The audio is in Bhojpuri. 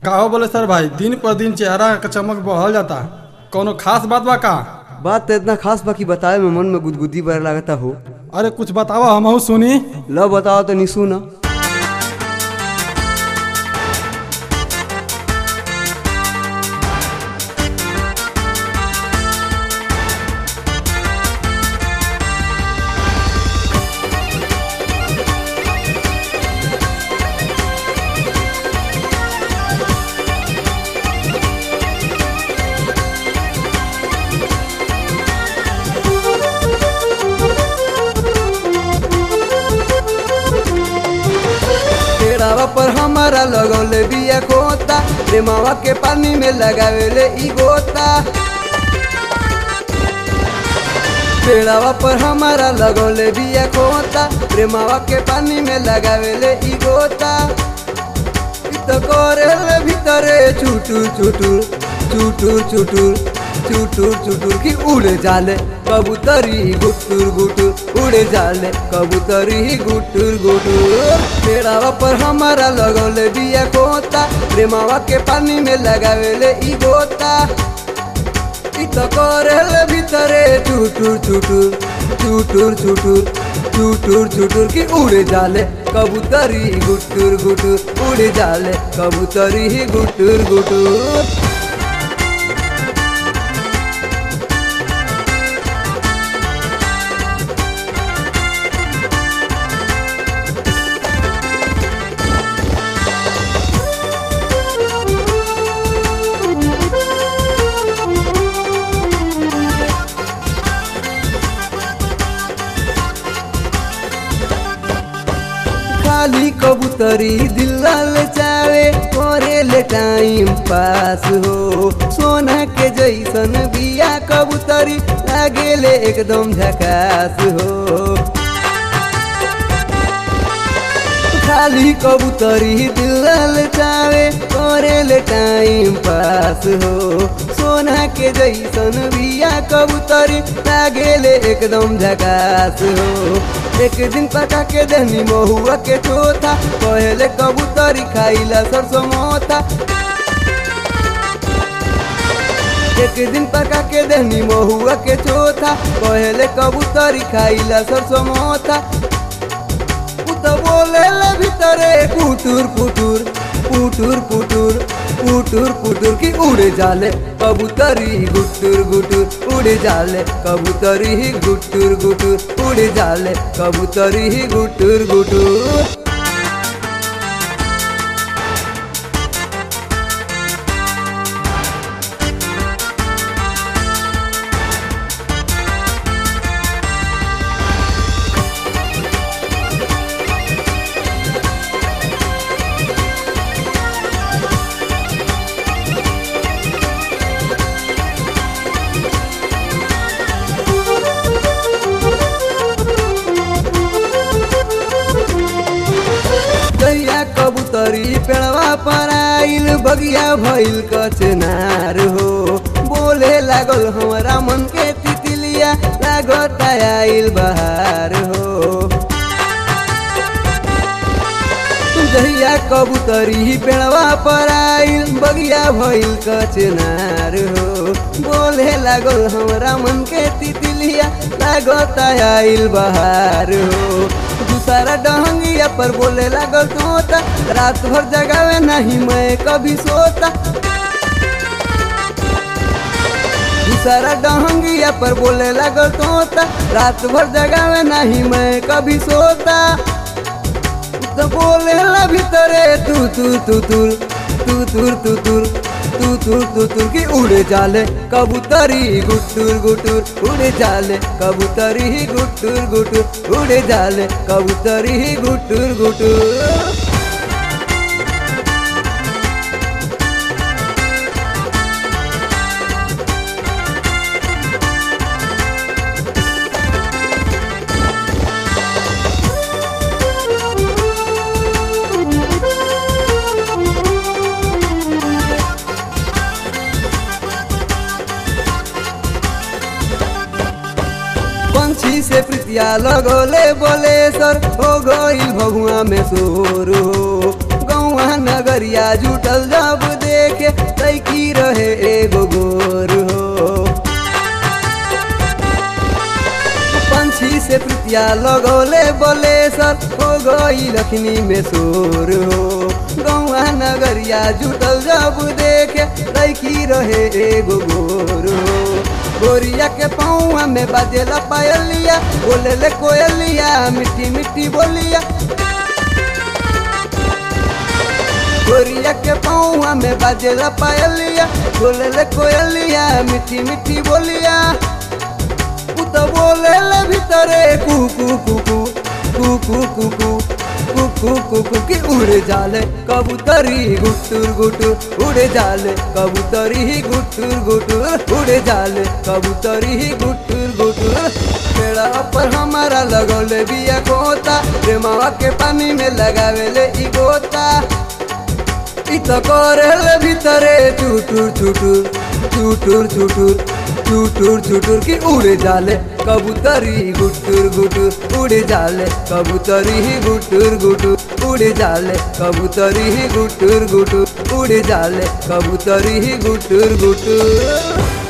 का हो बोले सर भाई दिन पर दिन चेहरा का चमक बढ़ल जाता कोनो खास बात बा का बात तो इतना खास बा कि बतावे में मन में गुदगुदी बर लागता हो अरे कुछ बतावा हमहू सुनी लो बताओ तो नहीं सुना पेड़ावा पर हमारा लगौले बिया खोता प्रेमावा के पानी में लगावेले ई गोता पेड़ावा पर हमारा लगौले बिया खोता प्रेमावा के पानी में लगावेले ई गोता ई तो करेले भीतरे चुटुर चुटुर चुटुर चुटुर चुटुर चुटुर की उड़े जाले कबूतरी गुटुर गुटुर उड़े जाले कबूतरी गुटुर गुटुर पेड़ावा पर हमारा लगौले बिया खोता प्रेमावा के पानी में लगावेले ई गोता ई तो करेले भीतरे चुटुर चुटुर चुटुर चुटुर चुटुर चुटुर की उड़े जाले कबूतरी गुटुर गुटुर उड़े जाले कबूतरी गुटुर गुटुर खाली कबूतरी दिल चावे करे टाइम पास हो सोना के जैसन बिया कबूतरी लागेले एकदम झकास हो खाली कबूतरी दिल चावे करे टाइम पास हो सोना के जैसन बिया कबूतरी लागेले एकदम झकास हो एक दिन पका के दहनी महुआ के चोथा पहले कबूतरी खाइला सरसों मोथा एक दिन पका के दहनी महुआ के चोथा पहले कबूतरी खाइला सरसों मोथा उ तो बोले भीतरे कुटुर कुटुर कुटुर कुटुर कुटुर कुटुर की उड़े जाले कबूतरी गुटुर गुटुर उड़े जाले कबूतरी गुटुर गुटुर उड़े जाले कबूतरी गुटुर गुटुर गैया कबूतरी पेड़वा पर आइल बगिया भइल कचनार हो बोले लागल हमारा मन के तितलिया लागत आइल बहार हो जहिया कबूतरी पेड़वा पर आइल बगिया भइल कचनार हो बोले लागल हमरा मन के तितलिया लागत आइल बहार हो दूसरा डहंगिया पर बोले लागल तोता रात भर जगावे नहीं मैं कभी सोता दूसरा डहंगिया पर बोले लागल तोता रात भर जगावे नहीं मैं कभी सोता तो बोले ला भीतरे तू तू तू तुर तू तुर तू तुर तू तुर तू तुर की उड़े जाले कबूतरी गुटुर गुटुर उड़े जाले कबूतरी गुटुर गुटुर उड़े जाले कबूतरी गुटुर गुटुर पंछी से प्रीतिया लगोले बोले सर हो गई भगुआ में सोर हो गौआ गौवा नगरिया जुटल जब देखे तैकी रहे एगो गोर हो पंछी से प्रीतिया लगौले बोले सर हो गई लखनी में शोर हो गौवा नगरिया जुटल जब देखे लैकी रहे एगो गोर हो गोरिया के पौआ में बाजेला पायलिया बोले ले कोयलिया मिट्टी मिट्टी बोलिया गोरिया के पौआ में बाजेला पायलिया बोले ले कोयलिया मिट्टी मिट्टी बोलिया उ तो बोले ले भीतरे कुकू कुकू कुकू कुकू कुकू कुकू की उड़ जाले कबूतरी गुटुर गुटुर उड़ जाले कबूतरी गुटुर गुटुर उड़ जाले कबूतरी गुटुर गुटुर पेड़ा पर हमारा लगौले बिया गोता प्रेमावा के पानी में लगावेले ई गोता इ तो करेले भीतरे चुटुर चुटुर चुटुर चुटुर चुटुर चुटुर की उड़ जाले कबूतरी गुटुर गुटुर उड़ जाले कबूतरी गुटुर गुटुर उड़ जाले कबूतरी गुटुर गुटुर उड़ जाले कबूतरी गुटुर गुटुर